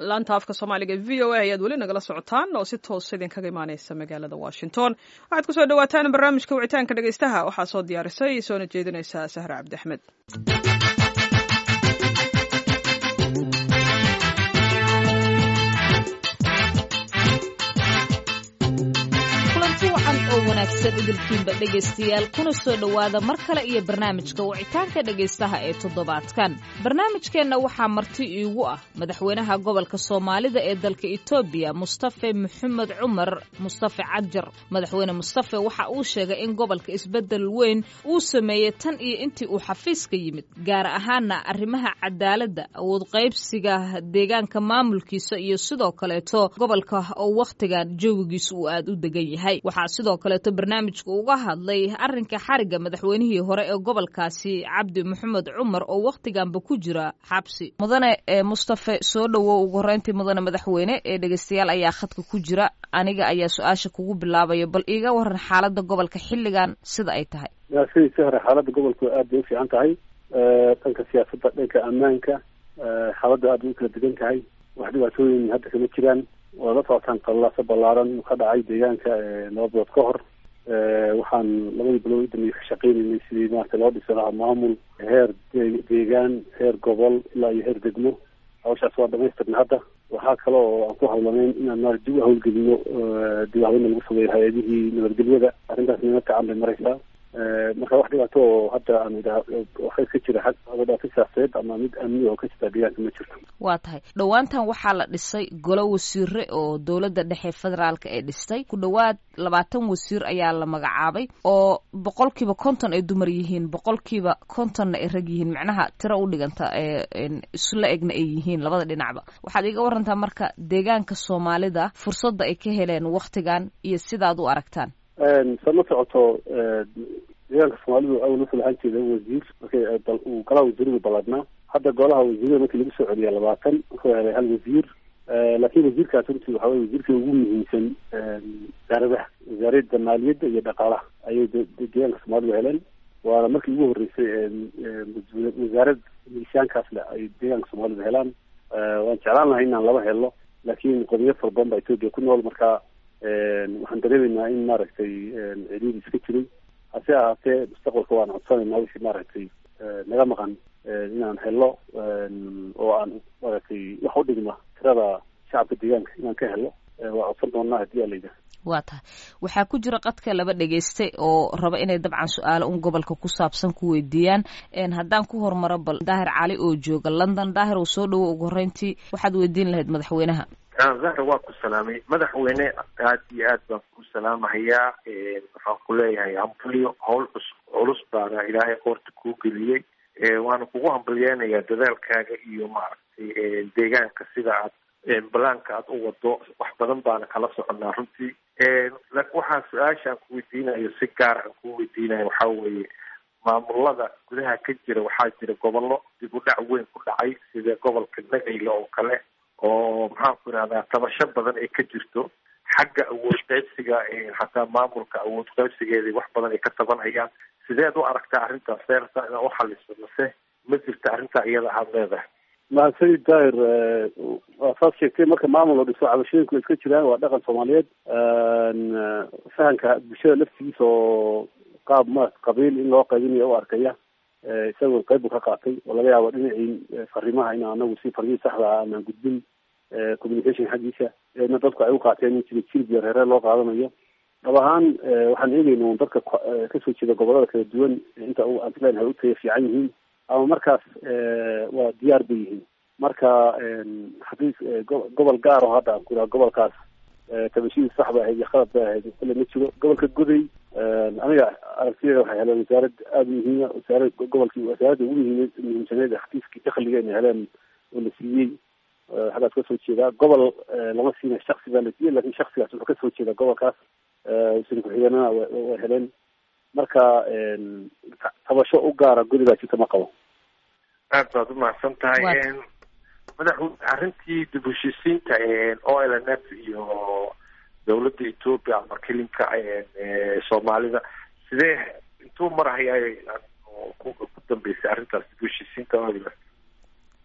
laanta afka soomaaliga v o a ayaad weli nagala socotaan oo si toosa idinkaga imaaneysa magaalada washington waxaad kusoo dhawaataan barnaamijka wicitaanka dhegeystaha waxaa soo diyaarisay soona jeedinaysa sahra cabdi axmed oo wanaagsan idilkiinba dhegaystayaal kuna soo dhowaada mar kale iyo barnaamijka wicitaanka dhegaystaha ee toddobaadkan barnaamijkeenna waxaa marti iigu ah madaxweynaha gobolka soomaalida ee dalka etoobiya mustafe maxamed cumar mustafe cajar madaxweyne mustafe waxa uu sheegay in gobolka isbeddel weyn uu sameeyey tan iyo intii uu xafiiska yimid gaar ahaana arrimaha cadaaladda awood qaybsiga deegaanka maamulkiisa iyo sidoo kaleeto gobolka oo wakhtigan jawigiisa uu aada u degan yahay waxaa sidoo kaleeto barnaamijka uga hadlay arrinka xariga madaxweynihii hore ee gobolkaasi cabdi maxamed cumar oo wakhtiganba ku jira xabsi mudane mustafe soo dhowow ugu horeyntii mudane madaxweyne ee dhegeystayaal ayaa khadka ku jira aniga ayaa su-aasha kugu bilaabaya bal iiga waran xaalada gobolka xilligan sida ay tahay sidii hore xaalada gobolku aad bay u fiican tahay dhanka siyaasadda dhanka ammaanka xaaladda aad bay u kala degan tahay wax dhibaatooyin hadda kama jiraan waa la socotaan qallaasa ballaaran ka dhacay deegaanka laba bilood ka hor waxaan labadii bilood udambeeyey ka shaqeynaynay sidii maarata loo dhisi lahaa maamul heer deegaan heer gobol ilaa iyo heer degmo hawshaas waa dhamaystirna hadda waxaa kale oo aan ku hawlanayn inaan maar dib u hawlgelino dib hawlina lagu sameeyo hay-adihii nabadgelyada arrintaas nima fiican bay maraysaa marka wax dhibaato oo hadda aan idhaa waxay ka jira xag dhibaato siyaasadeed ama mid amni oo ka jirta deegaanka ma jirto waa tahay dhowaantan waxaa la dhisay golo wasiire oo dowladda dhexe federaalka ee dhistay ku dhowaad labaatan wasiir ayaa la magacaabay oo boqolkiiba konton ay dumar yihiin boqolkiiba kontonna ay rag yihiin macnaha tiro u dhiganta isla egna ay yihiin labada dhinacba waxaad iga warantaa marka deegaanka soomaalida fursadda ay ka heleen wakhtigan iyo sidaad u aragtaan sa ma socoto deegaanka soomaalidu awal wuxuu lahaan jeeda wasiir markay uu golaha wasiiradu ballaadnaa hadda golaha wasiirada markii lagu soo celiya labaatan wuxuu helay hal wasiir laakiin wasiirkaas runtii waxa weye wasiirkii ugu muhiimsan wasaaradaha wasaaradda maaliyadda iyo dhaqaalaha ayay deegaanka soomaalidu heleen waana markii ugu horreysay wasaarad miisaankaas leh ay deegaanka soomaalidu helaan waan jeclaan lahay inaan laba helo laakiin qodiyad fara badan baa etoobiya ku nool marka waxaan dareemaynaa in maaragtay ciriiri iska jiray hase ahaatee mustaqbalka waan codsanaynaa wixii maaragtay naga maqan inaan helo oo aan maaragtay wax u dhigma tirada shacabka deegaanka inaan ka helo waa codsan doonaa haddii aa layidhaha waa tahay waxaa ku jira qadka laba dhegeyste oo raba inay dabcan su-aalo un gobolka ku saabsan ku weydiiyaan haddaan ku hormaro bal daahir cali oo jooga london daahir uu soo dhawo ugu horreyntii waxaad weydiin lahayd madaxweynaha zahra waa ku salaamay madaxweyne aad iyo aad baan ku salaamahayaa waxaan ku leeyahay hambalyo howl cus culus baana ilaahay qoorta kuu geliyey waana kugu hambalyeynayaa dadaalkaaga iyo maaragtay deegaanka sida aad balaanka aad u wado wax badan baana kala soconaa runtii waxaa su-aasha aan ku weydiinayo si gaar aan ku weydiinayo waxaa weeye maamulada gudaha ka jira waxaa jira gobollo dib u dhac weyn ku dhacay sida gobolka nagayla oo kale oo maxaan ku ihahdaa tabasho badan ay ka jirto xagga awood qaybsiga xataa maamulka awood qaybsigeedii wax badan ay ka tabanayaan sideed u aragtaa arrintaas seerta inaa uxaliso mase ma jirta arrintaa iyada aad leedahay mahadsanid daahir waa saas sheegtay marka maamul oo dhiso cabashooyinku iska jiraan waa dhaqan soomaaliyeed fahanka bulshada laftigiisa oo qaab ma qabiil in loo qaybinayo u arkaya isagoo qayb buu ka qaatay oo laga yaabo dhinacii fariimaha in anagu si farmihii saxda ah aanan gudbin communication xaggiisa eedna dadku ay u qaateen in jira jilbiya reeree loo qaadanayo dhab ahaan waxaan eegayna un dadka kasoo jeeda gobolada kala duwan inta aan islenahay u taya fiican yihiin ama markaas waa diyaar bay yihiin marka haddii gobol gaar oo hadda aan ku ihaha gobolkaas tabashidii sax bay ahayd iyo khalad bay ahayd kule ma jiro gobolka goday aniga aragtideeda waxay heleen wasaarad aada muhiima wasaarad gobolkii wasaaradda ugu muhiim muhiimsaneed xafiiskii dakliga inay heleen oo la siiyey xaggaas kasoo jeedaa gobol lama siina shaksi baa la siiyey lakin shaksigaas wuxuu kasoo jeeda gobolkaas wasiir ku-xigeenana way heleen marka tabasho u gaara guri baa jirta ma qabo aad baad umahadsan tahay madaxweyne arrintii dib heshiisiinta o l n f iyo dawladda ethoopia ama kelinka soomaalida sidee intuu marahaya ku dambeysay arrintaas dib heshiisiinta o l n f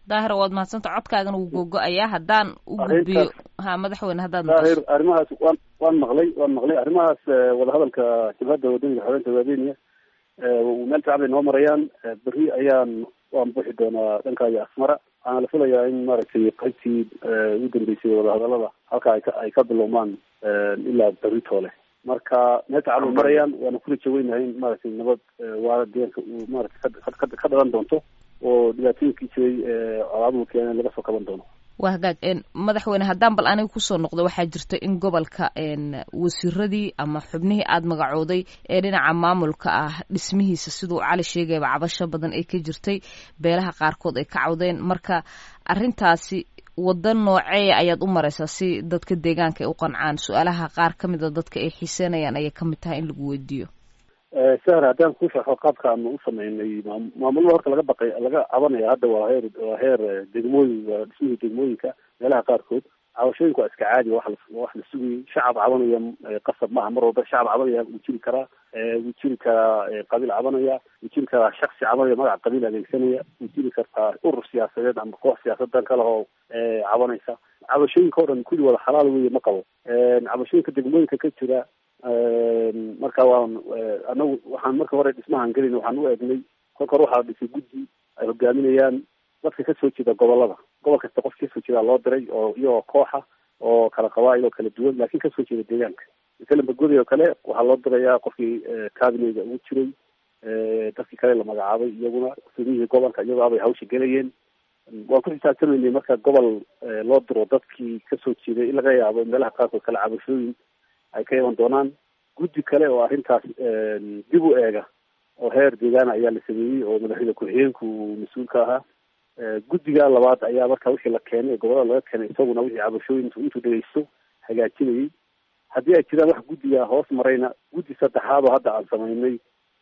daahir waad mahadsanta codkaagana wuu googo-ayaa haddaan u gudbiyo ha madaxweyne haddaad daahir arrimahaas waan waan maqlay waan maqlay arrimahaas wadahadalka jabhadda wadaniga xoreynta waadeniya meel fiican bay noo marayaan berri ayaan waan buuxi doonaa dhankaayo asmara waxaana la filayaa in maaragtay qaybtii ugu dambeysay wadahadalada halka ay ka ay ka bilowmaan ilaa berri toole marka meel fiican bay marayaan waana kula jaweynahay in maaragtay nabad waara deegaanka uu maaragtay ka dhalan doonto oo dhibaatooyinkii jiray colaaduhu keeneen laga soo kaban doono waa hagaag madaxweyne haddaan bal aniga kusoo noqdo waxaa jirta in gobolka wasiiradii ama xubnihii aada magacooday ee dhinaca maamulka ah dhismihiisa siduu cali sheegayba cabasho badan ay ka jirtay beelaha qaarkood ay ka cawdeen marka arrintaasi wadda nooceeya ayaad u mareysaa si dadka deegaanka ay u qancaan su-aalaha qaar ka mida dadka ay xiiseynayaan ayay kamid tahay in lagu weydiiyo sahar haddaan ku sharxo qaabka aanu u sameynay maamulada horta laga baqay laga cabanaya hadda waa heer waa heer degmooyin waa dhismihii degmooyinka meelaha qaarkood cabashooyinku waa iska caadi wax la wax la sugayay shacab cabanaya qasab maaha mar walba shacab cabanaya wuu jiri karaa wuu jiri karaa qabiil cabanaya wuu jiri karaa shaksi cabanaya magaca qabiil adeegsanaya wuu jiri kartaa urur siyaasadeed ama koox siyaasadan kale oo cabanaysa cabashooyinka o dhan kulli wada xalaal weeye ma qabo cabashooyinka degmooyinka ka jira marka waan anagu waxaan marka hore dhismahan gelin waxaan u eegnay kolka hore waxaa dhisay guddi ay hogaaminayaan dadka kasoo jeeda gobolada gobol kasta qof kasoo jeeda loo diray oo iyagoo kooxa oo kala qabaa'il oo kala duwan laakiin kasoo jeeda deegaanka masalan bagodi oo kale waxaa loo dirayaa qofkii cabinega ugu jiray dadkii kale la magacaabay iyaguna gudoomiyihii gobolka iyagoo abay hawsha gelayeen waan ku xisaabtamaynay marka gobol loo diro dadkii kasoo jeeday in laga yaabo meelaha qaarkood kale cabashooyin ay ka iman doonaan guddi kale oo arrintaas dib u eega oo heer deegaana ayaa la sameeyey oo madaxweyne ku-xigeenku uu mas-uul ka ahaa guddiga labaad ayaa marka wixii la keenay ee gobolada laga keenay isaguna wixii cabashooyin intuu dhegeysto hagaajinayay haddii ay jiraan wax guddiga hoos marayna guddi saddexaad oo hadda aan samaynay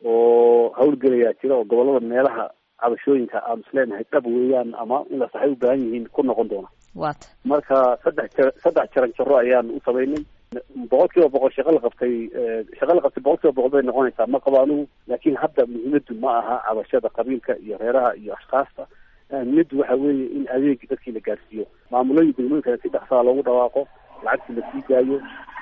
oo hawlgelayaa jira oo gobolada meelaha cabashooyinka aan isleenahay dhab weeyaan ama in la saxay u baahan yihiin ku noqon doona waata marka saddex ja saddex jaran jaro ayaan u samaynay boqol kiiba boqol shaqo la qabtay shaqo la qabtay boqol kiiba boqol bay noqonaysaa ma qabo anigu laakiin hadda muhiimadu ma aha cabashada qabiilka iyo reeraha iyo ashkaasta ahmiyaddu waxa weeye in adeegi dadkii la gaarsiiyo maamulooyin degmooyinka si dhaksaa loogu dhawaaqo lacagtii la sii daayo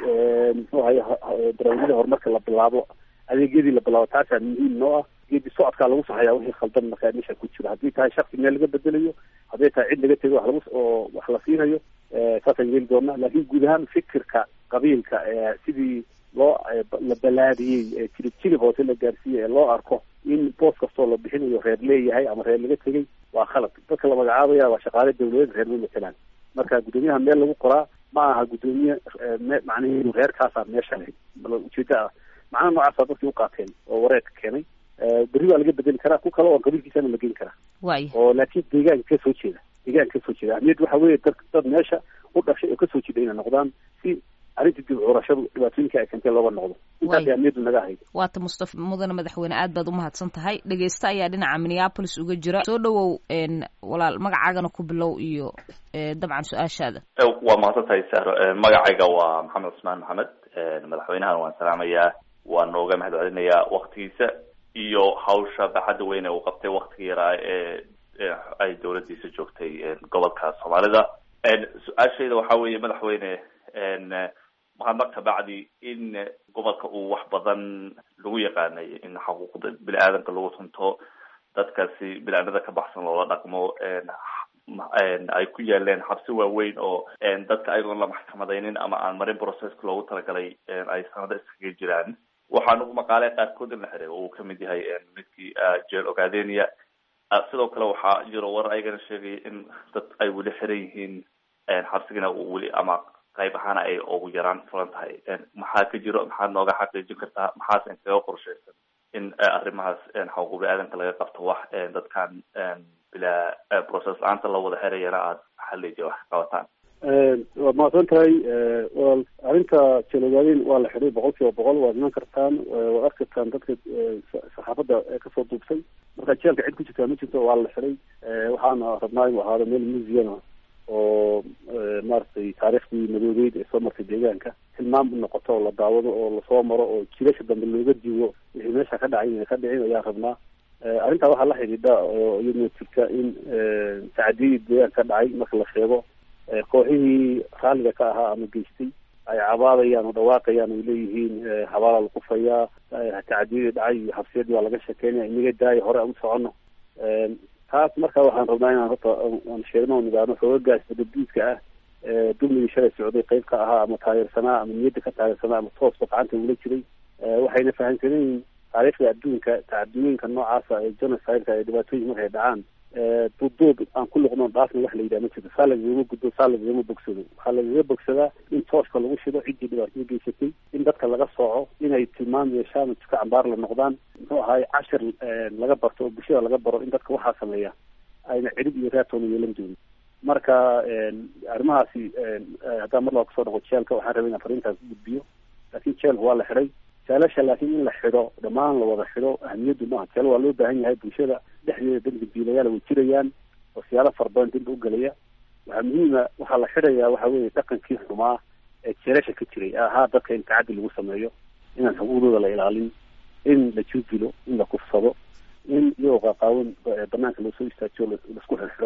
muxuu ahay barnaamijyada horumarka la bilaabo adeegyadii la bilaabo taasaa muhiim noo ah geedi socodkaa lagu saxayaa wixii khaldan markaa meesha ku jiro haddii tahay shaksi meel laga bedelayo hadday tahay cid laga tego wax lagu oo wax la siinayo saasaan yeeli doonaa laakiin guud ahaan fikirka qabiilka sidii loo la balaadiyey jilib jilib hoose la gaarsiiyey ee loo arko in boos kastoo la bixinayo reer leeyahay ama reer laga tegay waa khalad dadka la magacaabaya waa shaqaale dawladeed reer ma matelaan marka guddoomiyaha meel lagu qoraa ma aha guddoomiye macnihi reerkaasaa meesha leh ujeeda ah macnaha noocaasa dadkii u qaateen oo wareerka keenay berri waa laga bedeli karaa ku kale oo qabiilkiisana la geyn karaa waaya oo laakiin deegaanka kasoo jeeda deegaanka kasoo jeeda ahmiyaddu waxa weeye dad dad meesha u dhashay oo kasoo jeeda inay noqdaan si arrinta dib curashadu dhibaatooyinka ay keentay looga noqdo intaas ahmiyaddu naga ahayd waata mustafa mudane madaxweyne aad baad umahadsan tahay dhegeysta ayaa dhinaca minneapolis uga jira soo dhawow walaal magacaagana ku bilow iyo dabcan su-aashaada waa mahadsan tahay sahro magacayga waa maxamed cusmaan maxamed madaxweynahan waan salaamayaa waan nooga mahad celinayaa waktigiisa iyo hawsha baaxadda weyn ee uu qabtay waktiga yaraa ee ay dawladdiisa joogtay gobolka soomaalida su-aashayda waxa weeye madaxweyne mahadnaq kabacdi in gobolka uu wax badan lagu yaqaanay in xuquuqda bini aadanka lagu tunto dadkaasi bini-aadnada ka baxsan loola dhaqmo ay ku yaaleen xabsi waaweyn oo dadka ayagoon la maxkamadaynin ama aan marin processka loogu talagalay ay sanado iskaga jiraan waxaan ugu maqaalay qaarkood in la xiray oo uu kamid yahay midkii jeel ogaadenia sidoo kale waxaa jiro war ayagana sheegaya in dad ay weli xiran yihiin xabsigana uu weli ama qayb ahaana ay ugu yaraan furan tahay maxaa ka jiro maxaad nooga xaqiijin kartaa maxaas inkaga qorshaysan in arrimahaas xuquuq bini-aadanka laga qabto wax dadkan bilaa process la-aanta la wada xirayana aada xalijiya wax qabataan waad mahadsan tahay wal arrinta jelogaaden waa la xidhay boqol kiiba boqol waad iman kartaan waad arki kartaan dadka saxaafadda kasoo duubtay marka jeelka cid ku jirtaa ma jirto waa la xidhay waxaana rabnaa inuu ahaado meel museuma oo maaragtay taariikhdii madoobeyd ee soo martay deegaanka tilmaam u noqoto oo la daawado oo lasoo maro oo jilasha dambe looga digo wixii meesha ka dhacay inay ka dhicin ayaan rabnaa arrintaa waxaa la xidhiidha oo iyaduna jirta in tacadiyadii deegaanka ka dhacay marka la sheego kooxihii raalliga ka ahaa ama geystay ay cabaadayaan oo dhawaaqayaan ay leeyihiin habaala la kufayaa tacadiyadii dhacay iyo xabsiyadii waa laga shekeynaya inaga daaya hore aan u socono taas marka waxaan rabnaa inaan horta aan sheegno nidaano xoogagaas badabdiidka ah dulmigii shalay socday qayb ka ahaa ama taageersanaa ama niyadda ka taageersanaa ama toosba gacanta ula jiray waxayna fahamsanayiin taariikhda adduunka tacadiyooyinka noocaasa ee genocide-ka ee dhibaatooyin markay dhacaan duuduub aan ku luqno dhaafna wax la yidhaha ma jirto saa lagagama gudbo saa lagagama bogsado waxaa lagaga bogsadaa in tooska lagu shido ciddii dhibaatada geysatay in dadka laga sooco inay tilmaam yeeshaan oo jika cambaar la noqdaan muxuu ahaay cashir laga barto oo bulshada laga baro in dadka waxaa sameeya ayna cirib iyo raatoona yeelan doonin marka arrimahaasi haddaan mar laba kasoo noqo jeelka waxaan rabay inaan fariintaas gudbiyo laakiin jeelka waa la xidhay jaalasha laakiin in la xidho dhammaan la wada xidho ahamiyaddu maaha jeel waa loo baahan yahay bulshada dhexdeeda dembi diilayaal way jirayaan oo siyaalo fara badan dembi u gelaya waxaa muhiima waxaa la xidhayaa waxa weeye dhaqankii xumaa ee jeelasha ka jiray ahaa dadka in tacaddi lagu sameeyo inaan xuquuqdooda la ilaalin in la judilo in la kufsado in iyagoo qaaqaawan banaanka loosoo istaajiyo laisku xirxidho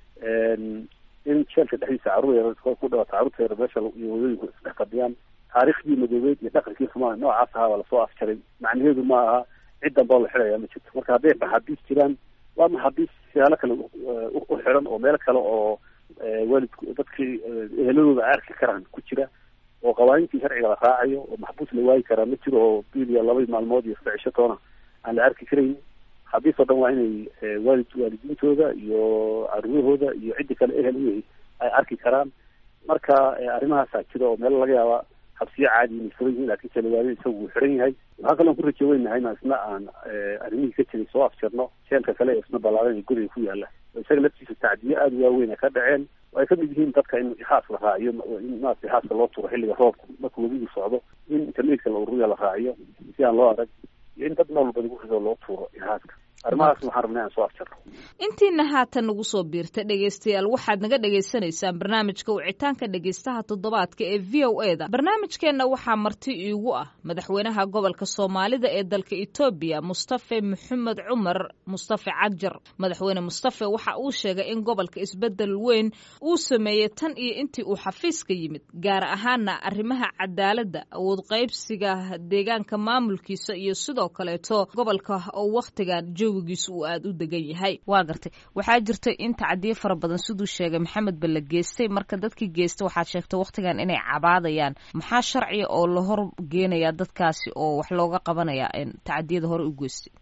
in jeelka dhexdiisa carruur yar ku dhawata carruurta yar meesha iyo wadooyinku isdhex fadhiyaan taariikhdii madoobeed iyo dhaqankii xumaa noocaas ahaa waa lasoo afjaray macnaheedu ma aha cid danbao la xidhaya ma jirto marka hadday maxaabiis jiraan waa maxaabiis siyaalo kale u xiran oo meel kale oo waalidku dadkii eheladooda arki karaan ku jira oo qawaaniintii sharciga la raacayo oo maxbuus la waayi karaa ma jiro oo bil iyo laba maalmood iyo saddex cisho toona aan la arki karayn maxaabiis oo dhan waa inay waalid waalidiintooda iyo caruurahooda iyo ciddi kale ehel u ay arki karaan marka arrimahaasaa jira oo meelo laga yaaba habsiyo caadi inay furan yihiin laakiin jalawaado isagu wuu xiran yahay waxaa kaloon ku rajo weynahay inaan isna aan arrimihii ka jiray soo afjarno jeelka kale ee isna ballaadan ee guriga ku yaala oo isaga laftiisa tacdiyo aada u waaweyn ay ka dhaceen oo ay kamid yihiin dadka in ixaas la raaciyo in maarata ixaaska loo turo xilliga roobka marka webigu socdo in internetka la ururiya la raaciyo si aan loo arag iyo in dad nool walba lagu rido loo tuuro ixaaska arrimahaas waxaan rabnay aan soo afjarno intiina haatan nagu soo biirta dhegaystayaal waxaad naga dhagaysanaysaan barnaamijka wicitaanka dhegaystaha toddobaadka ee v o e da barnaamijkeenna waxaa marti iigu ah madaxweynaha gobolka soomaalida ee dalka etoobiya mustafe maxamed cumar mustafe cagjar madaxweyne mustafe waxa uu sheegay in gobolka isbedel weyn uu sameeyey tan iyo intii uu xafiiska yimid gaar ahaana arrimaha cadaaladda awood qaybsiga deegaanka maamulkiisa iyo sidoo kaleeto gobolka oo wakhtigan joogigiisa uu aada u degan yahay waa gartay waxaa jirtay in tacdiyo fara badan siduu sheegay maxamed ba la geystay marka dadkii geystay waxaad sheegtay wakhtigan inay cabaadayaan maxaa sharciga oo la hor geenayaa dadkaasi oo wax looga qabanaya tacadiyada hore u geystay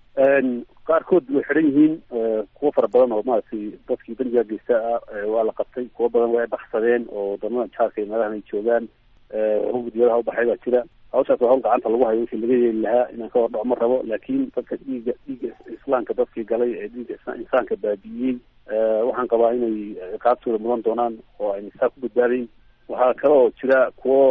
qaarkood way xiran yihiin kuwo fara badan oo maaragtay dadkii bandiga geysta ah waa la qabtay kuwo badan way baxsadeen oo wadamada jaarka iyo meelahan ay joogaan gudiyadaha ubaxay baa jira hawshaas waa hawl gacanta lagu hayo wixii laga yeeli lahaa inaan ka hordhaco ma rabo laakiin dadka dhiiga dhiiga islaamka dadkii galay ee dhiiga insaanka baabi'iyey waxaan qabaa inay ciqaabtooda mudan doonaan oo ayna saa ku badbaadayn waxaa kale oo jira kuwo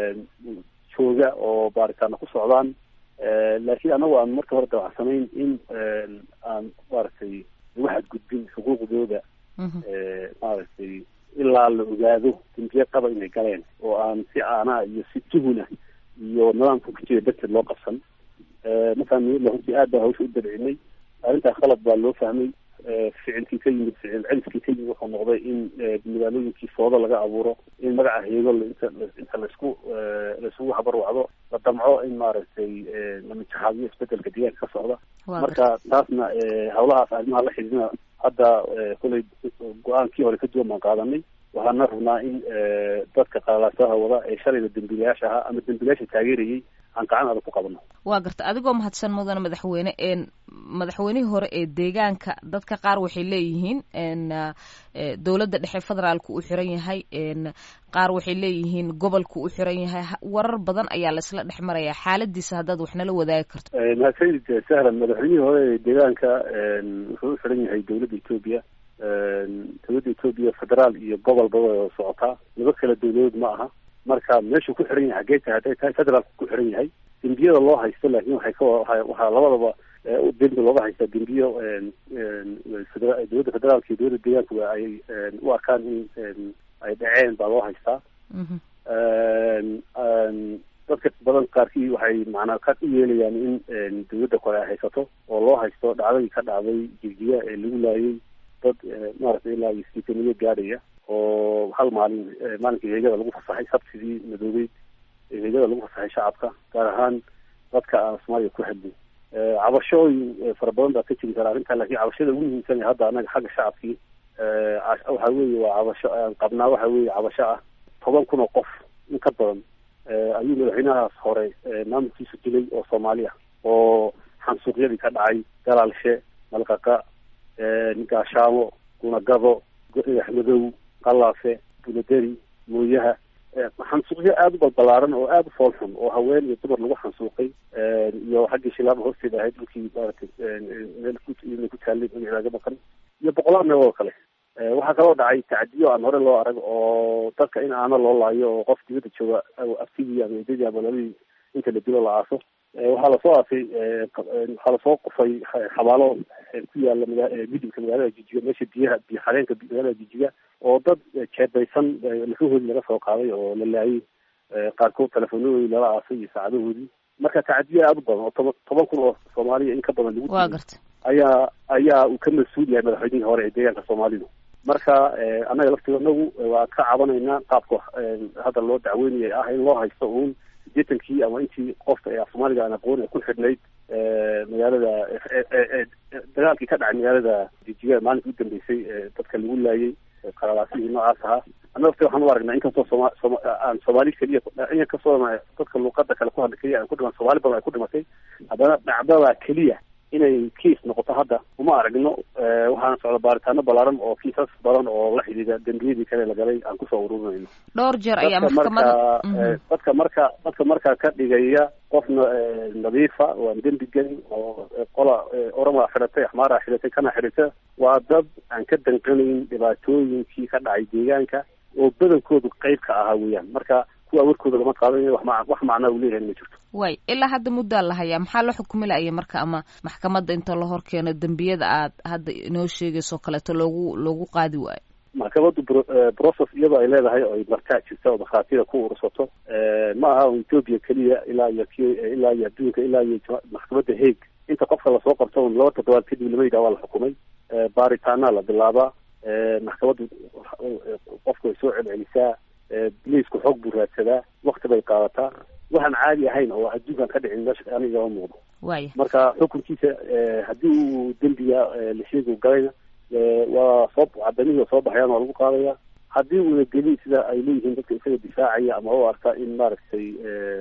jooga oo baaritaana ku socdaan laakiin anagu aan marka hore dawacsanayn in aan maaragtay lagu xadgudbin xuquuqdooda maaragtay ilaa la ogaado dambiye qaba inay galeen oo aan si aanaa iyo si tuhuna iyo nidaamka ku jira darteed loo qabsan markaan niyadla runtii aad baa hawsha u dabcinay arrintaa khalad baa loo fahmay ficilkii ka yimid ficil celiskii ka yimid wuxuu noqday in magaalooyinkii foodo laga abuuro in magaca heego inta inta laisku laisugu habarwacdo la damco in maaragtay lamajaxaadiyo isbedelka deegaanka ka socda marka taasna hawlahaas arrimaha la xidhiidna hadda kolay go-aankii hore ka duwan baan qaadanay waxaana rabnaa in dadka qalaalaasaha wada ee shalayda dembiilayaasha ahaa ama dembiilayaasha taageerayay aan gacan adag ku qabano waa garta adigoo mahadsan mudane madaxweyne madaxweynihii hore ee deegaanka dadka qaar waxay leeyihiin dowladda dhexe federaalku u xiran yahay qaar waxay leeyihiin gobolku u xiran yahay warar badan ayaa laisla dhex maraya xaaladiisa haddaad wax nala wadaagi karto mahadsanid sahlan madaxweynihii hore ee deegaanka wuxuu u xiran yahay dowladda etoobiya dowladda etoobiya federaal iyo gobolba way socotaa laba kala dowladood ma aha marka meeshuu ku xiran yahay xaggee tahay hadday tahay federaalku ku xiran yahay dembiyada loo haysto laakiin waxay ka waxaa labadaba dembi looga haystaa dembiyo dowladda federaalka iyo dowladda deegaankuba ay u arkaan in ay dhaceen baa loo haystaa dad dadka badan qaarkii waxay macnaa ka u yeelayaan in dawladda kore ay haysato oo loo haysto dhacdadii ka dhacday jigjiga ee lagu laayay dad maaragtay ilaa iyo siitaniyo gaadhaya oo hal maalin maalinkii heegada lagu fasaxay sabtidii madoobeyd heegada lagu fasaxay shacabka gaar ahaan dadka aan soomaaliya ku hadlin cabashooyin fara badan baa ka jiri kara arrintaa lakin cabashada ugu muhiimsan hadda anaga xagga shacabkii waxa weeye waa cabasho aan qabnaa waxa weeye cabasho ah toban kun oo qof in ka badan ayuu madaxweynahaas hore maamulkiisu dilay oo soomaali ah oo xansuuqyadii ka dhacay galaalshe malqaqa gaashaamo gunagado axmadow qalaafe buladeri mooyaha xansuuqyo aada u balbalaaran oo aada u fool xun oo haween iyo dumar lagu xansuuqay iyo xaggii shilaaba hoosteeda ahayd dhulkii maaragtay meel ku taallay magacaaga maqan iyo boqolaal meel oo kale waxaa kaloo dhacay tacdiyo aan hore loo arag oo dadka in aana loo laayo oo qof dibadda jooga aftigii ama eedadii ama labadii inta la dilo la aaso waxaa lasoo aasay waxaa lasoo qufay xabaalo ku yaala midibka magaalada jijiga meesha biyaha biyo xareenka magaalada jijiga oo dad jeebaysan lafahoodii laga soo qaaday oo la laayay qaarkood telefonadoodii lala aasay iyo saacadahoodii marka tacdiyo aada u badan oo toban toban kun oo soomaaliya in ka badan lagu waa garta ayaa ayaa uu ka mas-uul yahay madaxweynihii hore ee deegaanka soomaalidu marka annaga laftigonagu waa ka cabanaynaa qaabka hadda loo dacweynaya ah in loo haysto uun sideetankii ama intii qofka ee af soomaaliga aan aqoon ee ku xidhnayd magaalada dagaalkii ka dhacay magaalada jijiga maalinka u dambeysay dadka lagu laayay qalalaasihii noocaas ahaa annaga laftiga waxaan u aragnaa inkastoo sooma sooma aan soomaali keliya inkastoo dadka luuqada kale ku hadla keliya aan ku dhiman soomaali badan ay ku dhimatay haddana dhacdada keliya inay kiis noqoto hadda uma aragno waxaana socda baaritaano ballaaran oo kiisas badan oo la xidhiidha dembiyadii kale la galay aan kusoo ururinayno dhowr jeer ayaa dadka maxkamada marka dadka marka dadka markaa ka dhigaya qofna nadiifa waan dembi gelin oo qola orama xidhatay axmaara xidhatay kana xidhata waa dad aan ka danqanayn dhibaatooyinkii ka dhacay deegaanka oo badankoodu qeyb ka ahaa weeyaan marka kuwa warkooda lama qaadanayo wax ma wax macnaa uu leeyahay ma jirto way ilaa hadda muddaa la hayaa maxaa la xukumi la'aya marka ama maxkamadda inta la hor keeno dembiyada aad hadda inoo sheegayso kaleeto loogu loogu qaadi waayo maxkamaddu bro- process iyadoo ay leedahay oo ay martaa jirta oo markhaatiyada ku urursato ma aha oo ethoopia keliya ilaa iyo k ilaa iyo adduunka ilaa iyo jama- maxkamadda hague inta qofka lasoo qabto un laba toddobaad kadib lama yidhaha waa la xukumay baaritaanaa la bilaabaa maxkamaddu qofka way soo celcelisaa biliisku xoog buu raadsadaa wakti bay qaadataa waxaan caadi ahayn oo adduunkan ka dhicin meesha aniga ma muuqdo waaya marka xukunkiisa haddii uu dembiga la sheegi galayna waa soo cadamihii waa soo baxayaan waa lagu qaadaya haddii uuna gelin sida ay leeyihiin dadka isaga difaacaya ama u arka in maaragtay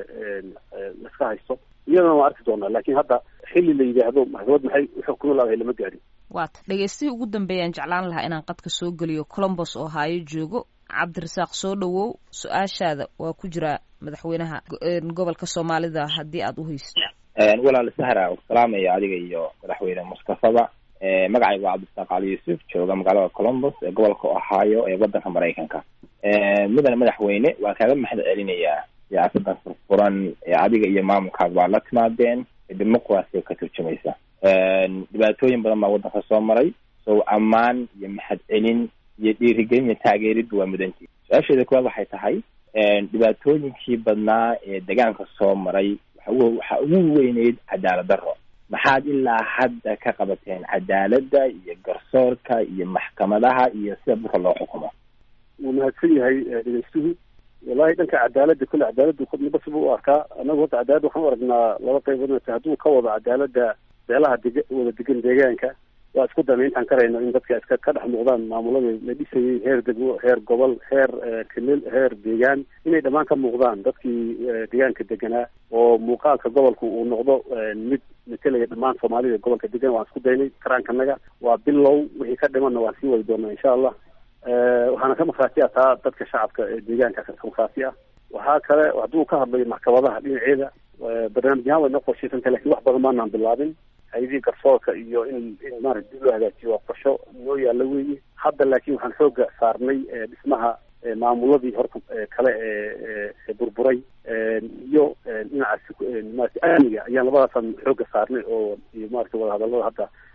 laska haysto iyadana waan arki doonaa laakiin hadda xilli la yidhaahdo maxkamad maxay uxukumi laadahay lama gaadhin waata dhegeystihii ugu dambeeyaan jeclaan lahaa inaan qadka soo geliyo colombos oo haayo joogo cabdirasaaq soo dhowow su-aashaada waa ku jiraa madaxweynaha go- gobolka soomaalida haddii aad u haysto walaal sahra salaamaya adiga iyo madaxweyne mustafaba magacayga waa cabdisaaq cali yuusuf jooga magaalada colombos ee gobolka ohio ee wadanka maraykanka mudane madaxweyne waa kaaga mahad celinayaa siyaasadan furfuran ee adiga iyo maamulkaaga waa la timaadeen ee dimuqraasiga ka turjumaysa dhibaatooyin badan baa wadanka soo maray so ammaan iyo mahad celin iyo dhiirigelin iyo taageeriddu waa mudantii su-aasheeda kuwaad waxay tahay dhibaatooyinkii badnaa ee deegaanka soo maray waxa ugu weyneyd cadaalad darro maxaad ilaa hadda ka qabateen cadaaladda iyo garsoorka iyo maxkamadaha iyo sida dhulka loo xukumo wuu mahadsan yahay dhegeystuhu wallahi dhanka cadaaladda kule cadaaladdu midba siba u arkaa anagu hadda cadaaladda waxaan u aragnaa laba qaybood hadduu ka wado cadaaladda beelaha deg wada degan deegaanka waa isku dana intaan karayno in dadka iska ka dhex muuqdaan maamulada la dhisayay heer degmo heer gobol heer kelil heer deegaan inay dhammaan ka muuqdaan dadkii deegaanka deganaa oo muuqaalka gobolku uu noqdo mid matelaya dhammaan soomaalida gobolka degan waan isku daynay karaankanaga waa bilow wixii ka dhimanna waan sii wadi doonaa insha allah waxaana ka markhaati ah taa dadka shacabka ee deegaanka ka markhaati ah waxaa kale hadduu ka hadlayo maxkamadaha dhinaceeda barnaamijyahaan way noo qorshaysantahay lakin wax badan maanaan bilaabin hay-adihii garsoorka iyo in in maarata dib loo hagaajiyo waa qorsho noo yaalla weeye hadda laakiin waxaan xooga saarnay dhismaha maamuladii horta kale ee burburay iyo dhinacaas maarata amniga ayaan labadaasaan xooga saarnay oo iyo maarata wadahadallada hadda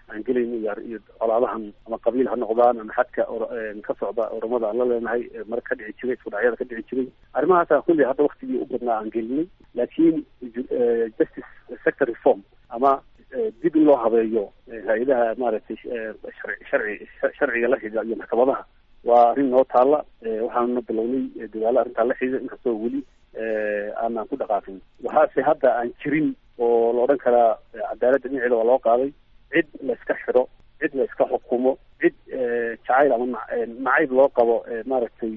aan gelayno iyo iyo colaadahan ama qabiil ha noqdaan ama xadka ka socda oromada aan la leenahay mare ka dhici jiray isku dhacyada ka dhici jiray arrimahaasa kulli hadda waktigii u badnaa aan gelinay laakiin justice sector reform ama dib in loo habeeyo hay-adaha maaragtay sharci sharciga la xiga iyo maxkamadaha waa arrin noo taalla waxaanuna bilownay dadaalo arrintaa la xiga inkastoo weli aanaan ku dhaqaaqin waxaase hadda aan jirin oo la odhan karaa cadaaladda dhinaceeda waa loo qaaday cid la iska xidho cid la iska xukumo cid jacayl ama nacayb loo qabo maaragtay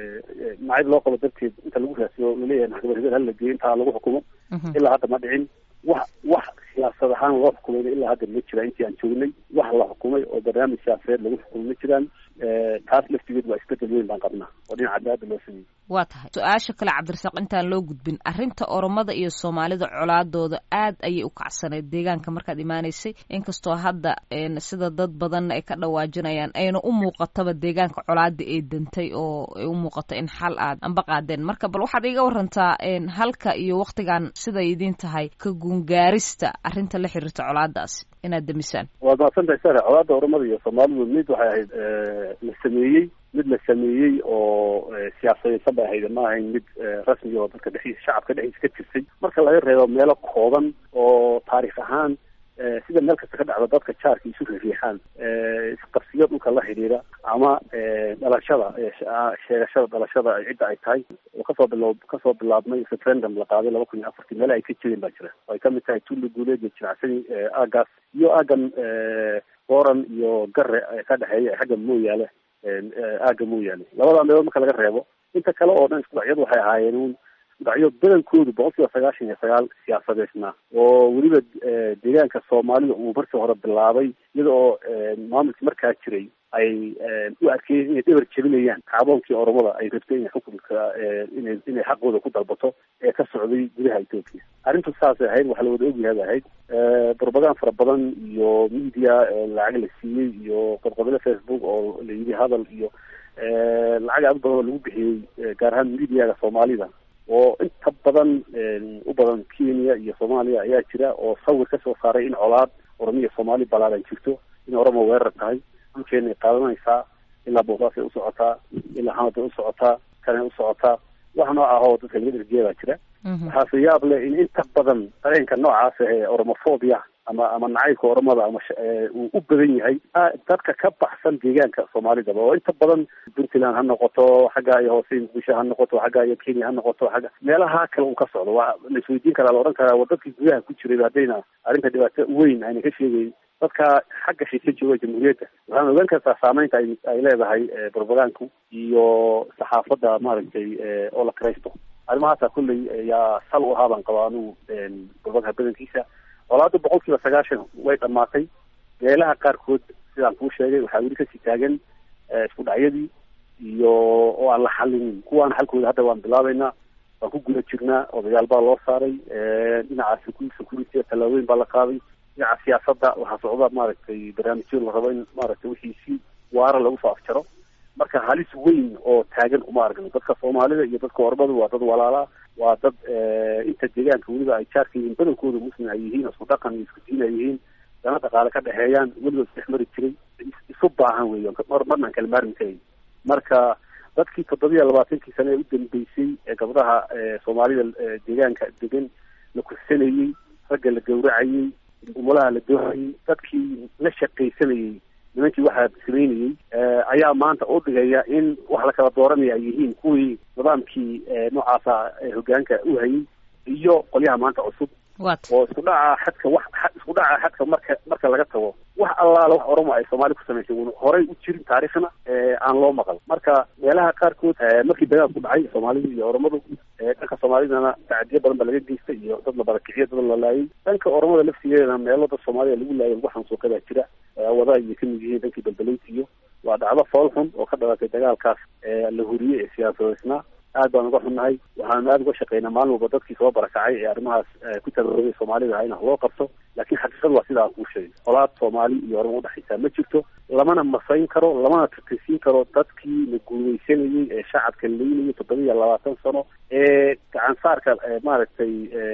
nacayb loo qabo darteed inta lagu raasiyo laleeyahay maxkamad hebel hala geeyo intaa lagu xukumo ilaa hadda ma dhicin wax wax siyaasad ahaan loo xukumayna ilaa hadda ma jira intii aan joognay wax la xukumay oo barnaamij siyaasadeed lagu xukumay ma jiraan taas laftigeed waa isbedel weyn baan qabnaa oo dhinaca cadaalada loo sameeyey waa tahay su-aasha kale cabdirasaaq intaan loo gudbin arrinta oromada iyo soomaalida colaadooda aad ayay u kacsaneyd deegaanka markaad imaanaysay inkastoo hadda sida dad badanna ay ka dhawaajinayaan ayna u muuqataba deegaanka colaada ay dantay oo ay u muuqato in xal aad anba qaadeen marka bal waxaad iga warantaa halka iyo waktigan siday idiin tahay ka guungaarista arrinta la xiriirta colaadaasi inaad demisaan waad mahadsantahay sare colaada oromada iyo soomaalidu mid waxay ahayd la sameeyey mid la sameeyey oo siyaasadaysan bay ahayd ma ahayn mid rasmi oo dadka dhexdiisa shacabka dhexdiisa ka jirtay marka laga reebo meelo kooban oo taarikh ahaan sida meel kasta ka dhacda dadka jaarka isu riixaan isqabsiyo dhulka la xidhiira ama dhalashada sheegashada dhalashada cidda ay tahay oo kasoo bilo kasoo bilaabmay referendum la qaaday laba kun iyo afartii meele ay ka jireen baa jira oo ay kamid tahay tulli guuleed iyo jinacsani aagaas iyo aagan booran iyo gare ka dhexeeya xagga mooyaale aaga mooyaane labada meelood marka laga reebo inta kale oo dhan iskudacyadu waxay ahaayeen un isudhacyo badankoodu boqol kiiba sagaashan iyo sagaal siyaasadeysna oo weliba deegaanka soomaalida uu markii hore bilaabay iyada oo maamulkii markaa jiray ay u arkeen inay dhabar jebinayaan kacdoonkii oromada ay rabtay inay xukunka ina inay xaqooda ku dalbato ee ka socday gudaha etoobiya arrintu saasay ahayd waxaa la wada ogyahay bay ahayd barbagaan fara badan iyo media lacag la siiyey iyo qodqodole facebook oo la yidhi hadal iyo lacag aad u badan oo lagu bixiyey gaar ahaan mediaga soomaalida oo inta badan u badan kenya iyo soomaaliya ayaa jira oo sawir kasoo saaray in colaad oromiya soomaali balaaran jirto in oromo weerar tahay dhulkeena ay qaadanaysaa ilaa boosaasay u socotaa ilaa xamaday u socotaa kanay u socotaa wax nooc ah oo dadka laga dherjiya baa jira waxaase yaab leh in inta badan dareenka noocaas ee oromofobia ama ama nacaybka oromada ama uu u badan yahay dadka ka baxsan deegaanka soomaalidaba oo inta badan puntland ha noqoto xagga iyo hoose muqdisho ha noqoto xagga iyo kenya ha noqoto xagga meelaha kale uu ka socdo waa la isweydiin karaa la odhan karaa waa dadkii gudaha ku jiray haddayna arrinta dhibaato weyn ayna ka sheegayn dadka xagga shika jooga jamhuuriyadda waxaan ogaan kartaa saameynta ay ay leedahay propagaanku iyo saxaafadda maaragtay oo la kiraysto arrimahaasa kulley yaa sal u ahaa baan qabaa anugu propaganda badankiisa colaada boqol kiiba sagaashan way dhamaatay meelaha qaarkood sidaan kuu sheegay waxaa weli kasii taagan isku dhacyadii iyo oo aan la xalinin kuwaana xalkooda hadda waan bilaabeynaa waan ku guda jirnaa odayaal baa loo saaray dhinaca security tallaabooyin baa la qaaday dhinaca siyaasadda waxaa socda maaragtay barnaamijyo la rabo in maaragtay wixii si waara lagu soo afjaro marka halis weyn oo taagan uma aragno dadka soomaalida iyo dadka ormada waa dad walaalaa waa dad inta deegaanka weliba ay jaarka yihiin badankooda muslim ay yihiin isku dhaqan iyo isku diin ay yihiin dana dhaqaale ka dhexeeyaan weligood isdhex mari jiray isu baahan weeyo marnaan kala maarmi karayn marka dadkii toddobiya labaatankii sane ee u dambeysay ee gabdhaha soomaalida deegaanka degan la kursanayey ragga la gawracayey umulaha la doorayey dadkii la shaqaysanayey nimankii waxaa sameynayey ayaa maanta u dhigaya in wax la kala dooranaya ay yihiin kuwii nidaamkii noocaasa hogaanka u hayay iyo qolyaha maanta cusub oo isku dhaca xadka wax isku dhaca xadka marka marka laga tago wax allaala wax oromo ay soomaali ku samaysay un horay u jirin taariikhna aan loo maqal marka meelaha qaarkood markii dagaal ku dhacay soomaalida iyo oromadu dhanka soomaalidana tacadiyo badan ba laga geystay iyo dad la barakiciyo dad la laayay dhanka oromada laftigeedana meelo dad soomaalida lagu laayay lagu xansuuqay baa jira wada ayay kamid yihiin dhankii balbalaynta iyo waa dhacdo fool xun oo ka dhalatay dagaalkaas la huriyey ee siyaasadeysnaa aad baan uga xunnahay waxaanu aada uga shaqeynaa maalin walba dadkii soo barakacay ee arrimahaas ku tabaroobay soomaalida in wax loo qabto laakiin xaqiiqadu waa sidaa kuu sheegay colaad soomaali iyo orama udhexaysaa ma jirto lamana masayn karo lamana tirtirsiin karo dadkii la guuleysanayey ee shacabka laynayay toddoba iyo labaatan sano ee gacansaarka maaragtay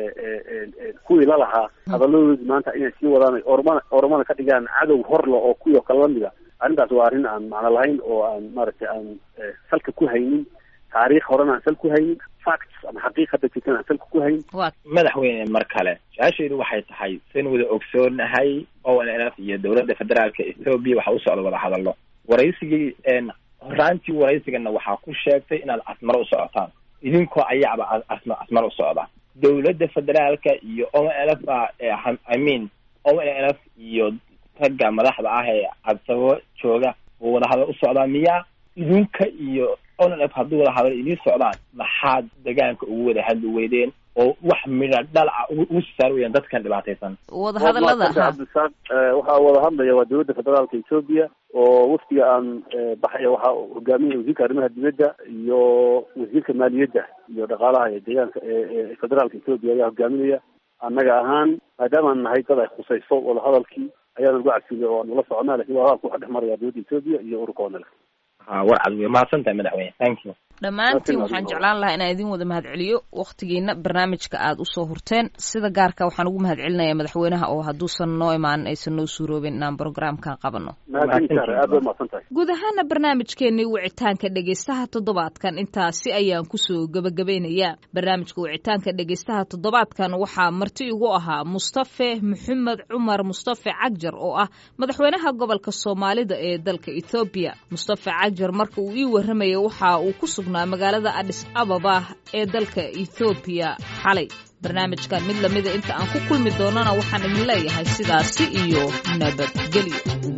kuwii la lahaa hadaladoodii maanta inay sii wadaan ormana ormana ka dhigaan cadow horla oo kuwii oo kale lamida arrintaas waa arrin aan macno lahayn oo aan maaragtay aan salka ku haynin taariikh horena aan sal ku haynin facts ama xaqiiq hadda jirtan aan salka ku haynin madaxweyne mar kale su-aashaydu waxay tahay sin wada ogsoonahay o n l f iyo dowladda federaalka ethoobia waxa u socda wada hadallo waraysigii horaantii waraysigana waxaa ku sheegtay inaad asmaro u socotaan idinkoo ayaaba asma asmaro u socda dowladda federaalka iyo o n l f i mean o n l f iyo ragga madaxda ah ee cadsabo jooga oo wada hadal u socdaa miyaa idinka iyo o n l f hadduu wada hadal idiin socdaan maxaad degaanka ugu wada hadli weydeen oo wax midha dhalaca ugu saar weyaan dadkan dhibaataysan wadahadalada cabdisaaq waxaa wada hadlaya waa dowladda federaalka ethoobia oo waftiga aan baxaya waxaa hogaaminaya wasiirka arrimaha dibadda iyo wasiirka maaliyadda iyo dhaqaalaha ee deegaanka ee federaalka ethoobia ayaa hogaaminaya annaga ahaan maadaamaan nahay dad ay khusayso wadahadalkii ayaana lagu cabsiinay oo nala soconaa lakin wadahadalka waxaa dhex maraya dowladda ethoobia iyo ururka onel ha war cad wey mahadsan tahay madaxweyne thank you dhammaantiin waxaan jeclaan lahaa inaan idin wada mahadceliyo wakhtigiina barnaamijka aada usoo hurteen sida gaarka waxaan ugu mahadcelinayaa madaxweynaha oo hadduusan noo imaanin aysan noo suuroobin inaan brograamkan qabano aad ba mahadsan tahay guud ahaana barnaamijkeenii wicitaanka dhegaystaha toddobaadkan intaasi ayaan kusoo gebagabeynayaa barnaamijka wicitaanka dhegaystaha toddobaadkan waxaa marti igu ahaa mustafe maxamed cumar mustafe cagjar oo ah madaxweynaha gobolka soomaalida ee dalka ethoobiya mustafe cagjar marka uu ii warramaya waxa uu ku sugnaa magaalada adis ababa ee dalka ethoobiya xalay barnaamijkan mid lamida inta aan ku kulmi doonana waxaan idin leeyahay sidaasi iyo nabadgelyo